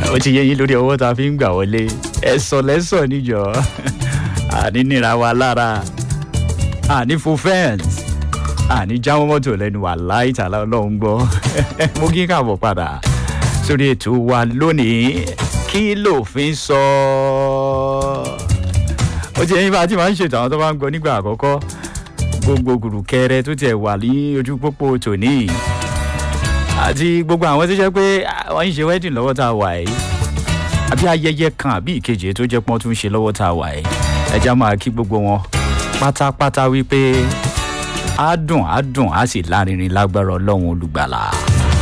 ó ti yẹ yín lórí ọwọ́ tá a fi ń gbà wọlé ẹ̀sọ̀ lẹ́sọ̀ níjọ àní nira wa lára àní fo fẹ́ǹsì àní jáwọ́ mọ́tò lẹ́nu wà láì tààlà ọlọ́run gbọ́ mo kí káàbọ̀ padà sórí ètò wa lónìí kí lòfin sọ ó ti yẹ yín bá a ti máa ń ṣètò àwọn tó bá ń gbọ́ nígbà àkọ́kọ́ gbogbo gùrùkẹrẹ tó tiẹ̀ wà ní ojú pópó tòní àti gbogbo àwọn tó jẹ́ pé wọ́n ń ṣe wedding lọ́wọ́ tá a wà yìí àbí ayẹyẹ kan àbí ìkejì tó jẹ́ pọ́n tún ṣe lọ́wọ́ tá a wà yìí ẹja máa kí gbogbo wọn pátápátá wípé á dùn á dùn á sì lárinrin lágbára ọlọ́run olùgbàlà.